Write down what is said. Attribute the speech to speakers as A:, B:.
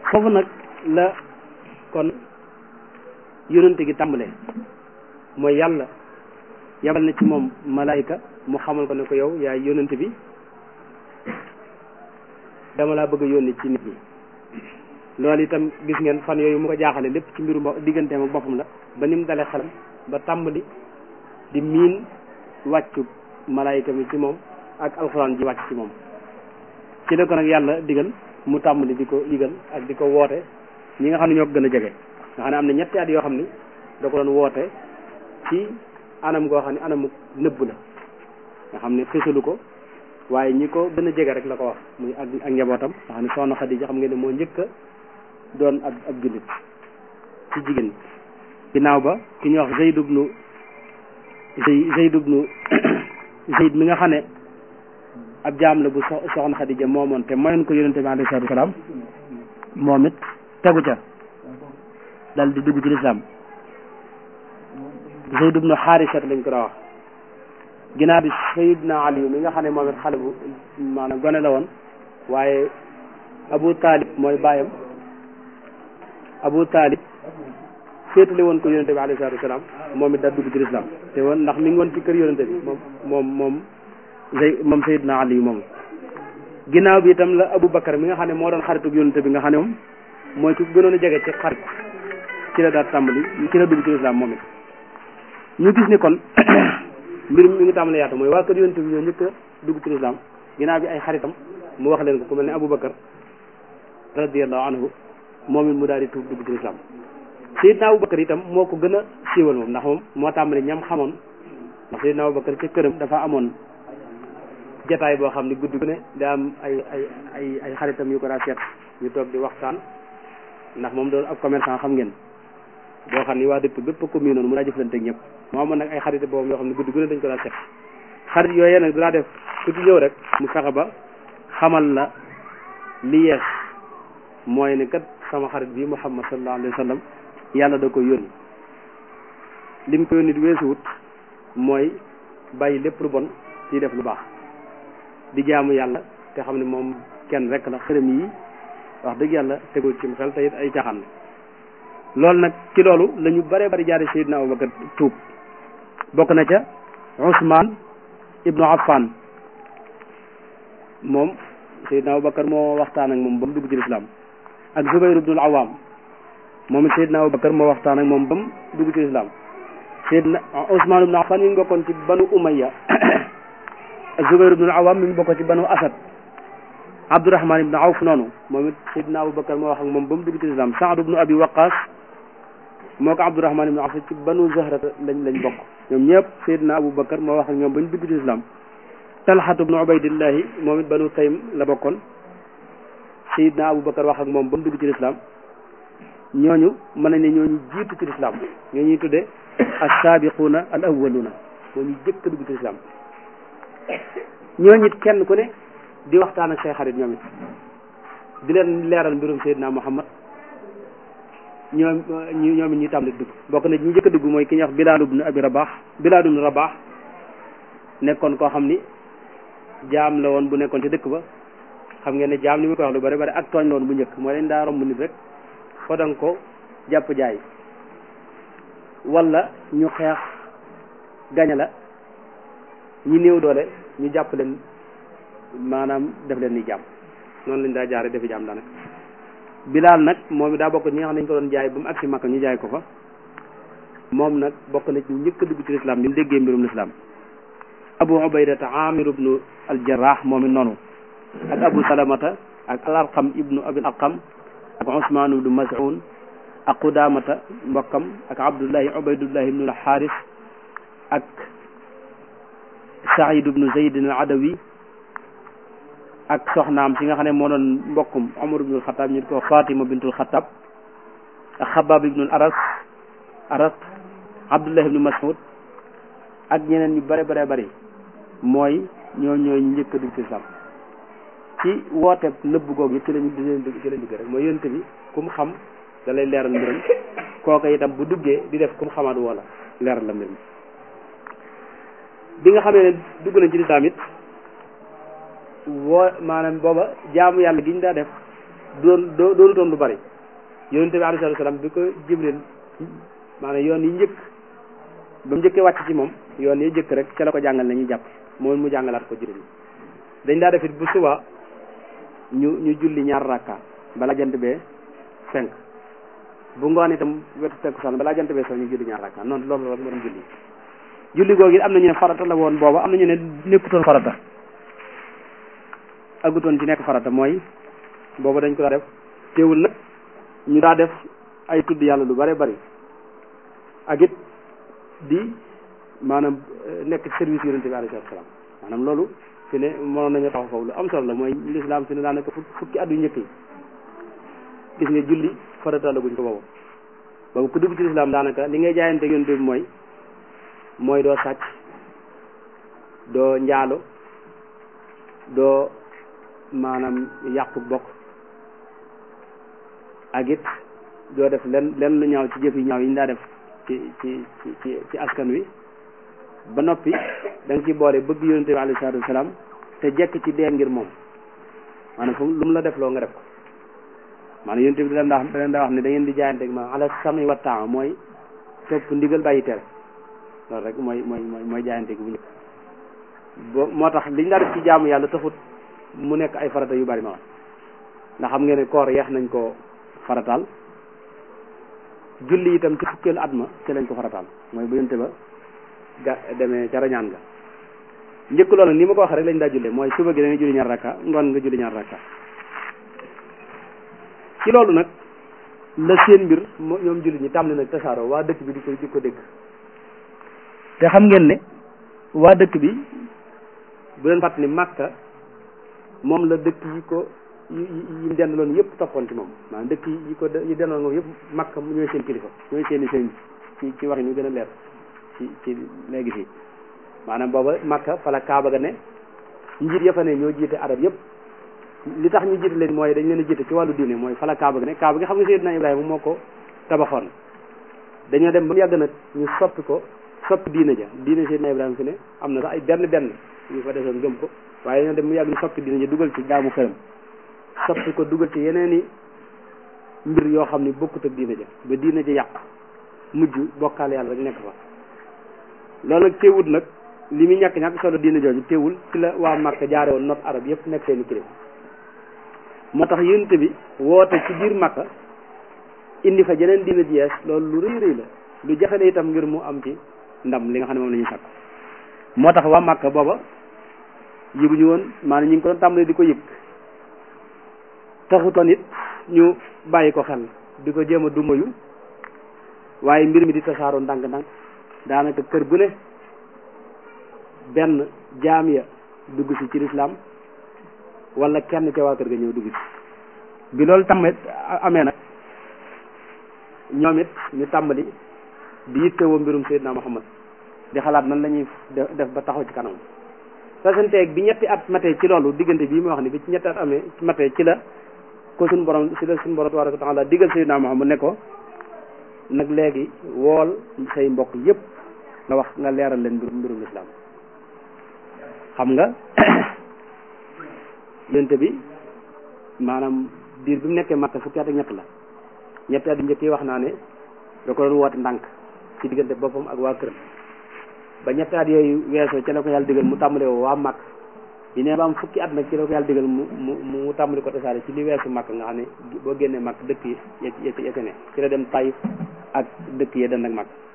A: foofu nag la kon yonente gi tàmbalee mooy yàlla yabal na ci moom malaayika mu xamal ko ne ko yow yaay yonente bi dama laa bëgg a yónni ci nit ñi loolu itam gis ngeen fan yooyu mu ko jaaxale lépp ci mbiru digganteem ak boppam la ba ni mu dalee xelam ba tàmbali di miin wàccu malaayika mi ci moom ak alxuraan ji wàcc ci moom ci la ko nag yàlla digal mu tàmbali di ko digal ak di ko woote ñi nga xam ne ñoo ko gën a jege nga xam ne am na ñetti at yoo xam ni da ko doon woote ci anam goo xam ne anamu nëbb la nga xam ne fësalu ko waaye ñi ko gën a jege rek la ko wax muy ak ak njabootam nga xam ne soxna Xadija xam ngeen ne moo njëkk a doon ab ab jullit ci jigéen ginnaaw ba ki ñuy wax Zayd ibnu Zayd ibnu Zayd mi nga xam ne ab jaam la bu soxna Xadija moomoon te mayoon ko yonente bi alayhi salaatu wasalaam moom it tegu ca dal di dugg ci lislaam Zayd ibnu Xaarisat lañ ko daa wax ginnaaw bi Sayyidna Ali mi nga xam ne moom it xale bu maanaam gone la woon waaye Abu Talib mooy baayam Abu Talib féetale woon ko yonente bi alayhi salaatu wasalaam moom it daal dugg ci lislaam te woon ndax mi ngi woon ci kër yonente bi moom moom moom Zay moom Sayyidna Ali moom ginnaaw bi itam la Abu Bakar mi nga xam ne moo doon xaritu yonente bi nga xam ne moom mooy ku gënoon a jege ci xarit ci la daal tàmbali ci la dugg ci lislaam moom it ñu gis ni kon mbir mi ngi tàmbali yaatu mooy waa kër yonente bi ñoo njëkk a dugg ci lislaam ginnaaw bi ay xaritam mu wax leen ko ku mel ne Abu Bakar radiyallahu anhu moom it mu daal di tuub dugg ci lislaam Seydina Abu Bakar itam moo ko gën a siiwal moom ndax moom moo tàmbali ñam xamoon ndax Seydina Abu Bakar ca këram dafa amoon jataay boo xam ne guddi gu ne daa am ay ay ay ay xaritam yu ko daa seet ñu toog di waxtaan ndax moom doon ab commerçant xam ngeen boo xam ni waa dëkk bépp ko mii noonu mu daa jëflante ak ñëpp moo amoon nag ay xarit boobu yoo xam ne guddi gu ne dañ ko daa seet xarit yooyee nag dinaa def ku ci ñëw rek mu fexe ba xamal la li yees mooy ne kat sama xarit bi Muhammad sallallahu alayhi wa sallam yàlla da ko yónni lim ko yónni di weesuwut mooy bàyyi lépp lu bon ci def lu baax di jaamu yàlla te xam ne moom kenn rek la xërëm yi wax dëgg yàlla tegul ci xel te it ay caaxaan loolu nag ci loolu la ñu bare bari jaare Seydina Abubakar tuub bokk na ca Ousmane ibnu Affan moom Seydina Abubakar moo waxtaan ak moom ba mu dugg ci lislaam ak Zubayr ibnul Awaam moom it Seydina Abubakar moo waxtaan ak moom ba mu dugg ci lislaam Seydina Ousmane ibnu Affan mi ngi bokkoon ci banu Umayya Zubayr ibnul Awaam mi ngi bokkoon ci banu Asad Abdurahman ibnu Awf noonu moom it Seydina Abubakar moo wax ak moom ba mu dugg ci lislaam Saad ibnu Abi Waqaas moo ko Abdurahman ibnu Awf ci banu Zahrata lañ lañ bokk ñoom ñëpp Seydina Abubakar moo wax ak ñoom ba ñu dugg ci lislaam Talxatu ibnu Ubaydillahi moom it banu Taym la bokkoon Seydina Abubakar wax ak moom ba mu dugg ci lislaam ñooñu mën nañ ne ñooñu jiitu ci lislaam ñoo ñuy tuddee as-saabiquuna al awwaluuna moo ñu jëkk a dugg ci lislaam ñooñu it kenn ku ne di waxtaan ak say xarit ñoom it di leen leeral mbirum Seydina Muhammad ñoom ñu ñoom it ñuy tàmbali dugg bokk na ñu njëkk a dugg mooy ki ñuy wax Bilaal ibnu Abi Rabaax Bilaal ibnu Rabaax nekkoon koo xam ni jaam la woon bu nekkoon ci dëkk ba xam ngeen ne jaam li mu ko wax lu bari bari ak tooñ la woon bu njëkk mooy leen daa romb nit rek foo danga ko jàpp jaay wala ñu xeex gaña la ñi néew doole ñu jàpp leen maanaam def leen ni jaam noonu lañ daa jaare defi jaam daanaka bilaal nag moom daa bokk ñi nga xam ne ñu ko doon jaay ba mu agsi Makka ñu jaay ko fa moom nag bokk na ci njëkk a dugg ci lislaam bi mu déggee mbirum lislaam abu ubaydata amir ibnu aljarrah moom it noonu ak abu salamata ak alarqam ibnu abil arqam ak usmaan ibnu mas'un ak qudamata mbokkam ak abdullahi ubaydullahi ibnu alxaaris ak saïd ibnu zaydin al adawi ak soxnaam si nga xam ne moo doon mbokkum omar ibnul xataab ñu ko fatima bintul xataab ak xabaab ibnul aras aras abdullah ibnu mas'ud ak ñeneen ñu bare bare bari mooy ñoo ñooy ñu njëkk a dugg ci islam ci woote nëbb googu yi ci lañu di leen dugg ci lañ dugg rek mooy yonent bi ku mu xam da lay leeral mbiram kooka itam bu duggee di def ku mu xamaat wala leeral la mbir mi bi nga xamee ne dugg nañ ci lislaam it woo maanaam booba jaamu yàlla gi ñu daa def doon doo doonutoon lu bari yonente bi alayhi salaam bi ko jibril maanaam yoon yi njëkk ba mu njëkkee wàcc ci moom yoon yi njëkk rek ca la ko jàngal na ñuy jàpp moom mu jàngalaat ko juróom dañ daa def it bu suba ñu ñu julli ñaar rakka balaa jant bee cinq bu ngoon itam wetu takkusaan balaa jant bee so ñu julli ñaar rakka noonu loolu rek moo doon julli julli googu am na ñu ne farata la woon booba am na ñu ne nekkutoon farata agutoon ci nekk farata mooy booba dañ ko daa def teewul nag ñu daa def ay tudd yàlla lu bare bari ak it di maanaam nekk service yonente bi alayhi salaam maanaam loolu fi ne mënoon nañu taxaw foofu lu am solo la mooy lislaam fi ne daanaka fukki at yu njëkk yi gis nga julli farata la guñ ko boobu boobu ku dugg ci lislaam daanaka li ngay jaayante yonente bi mooy mooy doo sàcc doo njaalo doo maanaam yàqu bokk ak it doo def len len lu ñaaw ci jëf yi ñaaw yi ñu daa def ci ci ci ci askan wi ba noppi da nga ci boole bëgg yonente bi alayhi salaatu wasalaam te jekk ci dee ngir moom maanaam fu lu mu la def loo nga def ko maanaam yonente bi da leen daa da leen daa wax ne da ngeen di jaayante ak ma ala sami wa taa mooy topp ndigal bàyyi tere loolu rek mooy mooy mooy mooy jaayante gi bu njëkk bo moo tax liñ daa def ci jaamu yàlla taxut mu nekk ay farata yu bari noonu ndax xam ngeen ne koor yeex nañ ko farataal julli itam ci fukkeelu at ma ci lañ ko farataal mooy bu yonte ba ga demee ca rañaan ga njëkk loolu ni ma ko waxee rek lañ daa jullee mooy suba gi da nga julli ñaar rakka ngoon nga julli ñaar rakka ci loolu nag la seen mbir ñoom julli ñi tàmbali nag tasaaroo waa dëkk bi di ko di ko dégg te xam ngeen ne waa dëkk bi bu leen fàttali màkka moom la dëkk yi ko yi yi dendaloon yëpp toppoon ci moom maanaam dëkk yi ko yi dendaloon moom yëpp màkka ñooy seen kilifa ñooy seen i sëñ ci ci wax ñu gën a leer ci ci léegi fii maanaam booba màkka fa la kaaba ga ne njiit ya fa ne ñoo jiite arab yëpp li tax ñu jiite leen mooy dañ leen a jiite ci wàllu diine mooy fa la kaaba ga ne kaaba gi xam nga Seydina Ibrahima moo ko tabaxoon dañoo dem ba mu yàgg nag ñu soppi ko soppi diine ja diine Seydina Ibrahima fi ne am na sax ay benn benn ñu fa desoon gëm ko waaye dañoo dem mu yàgg ñu soppi diine ja dugal ci jaamu xërëm soppi ko dugal ci yeneen i mbir yoo xam ni bokkut ak diine ja ba diine ja yàq mujj bokkaal yàlla rek nekk fa loolu nag teewul nag li muy ñàkk ñàkk solo diine jooju teewul ci la waa Màkka jaare woon not arab yëpp nekk seeni kilifa moo tax yonent bi woote ci biir Màkka indi fa jeneen diine ji yees loolu lu rëy rëy la lu jafe la itam ngir mu am ci ndam li nga xam ne moom la ñuy sàkk moo tax waa Màkka booba yëguñu woon maanaam ñu ngi ko doon tàmbalee di ko yëg taxutoon it ñu bàyyi ko xel di ko jéem a dumayu waaye mbir mi di tasaaroo ndànk-ndànk daanaka kër gu ne benn jaam ya dugg si ci lislaam wala kenn ca waa kër ga ñëw dugg ci bi loolu tamit amee nag ñoom it ñu tàmbali di yittewoo mbirum Seydina Muhammad di xalaat nan la ñuy def ba taxaw ci kanam fasanteeg bi ñetti at matee ci loolu diggante bii ma wax ni bi ci ñetti at amee matee ci la ko suñ borom si la suñ borom tabaraka wa taala digal Seydina Muhammad ne ko nag léegi wool say mbokk yépp nga wax nga leeral leen mbirum mbirum lislaam xam nga yonte bi maanaam diir bi mu nekkee Makka fukki at ak ñett la ñetti at yu njëkk yi wax naa ne da ko doon woote ndànk ci diggante boppam ak waa këram ba ñetti at yooyu weesoo ci la ko yàlla digal mu tàmbale woo waa Makka yi ne ba am fukki at nag ci la ko yàlla digal mu mu mu tàmbali ko tasaare ci li weesu Makka nga xam ne boo génnee Makka dëkk yi yet yet ne ci la dem Taïf ak dëkk yi den ak Makka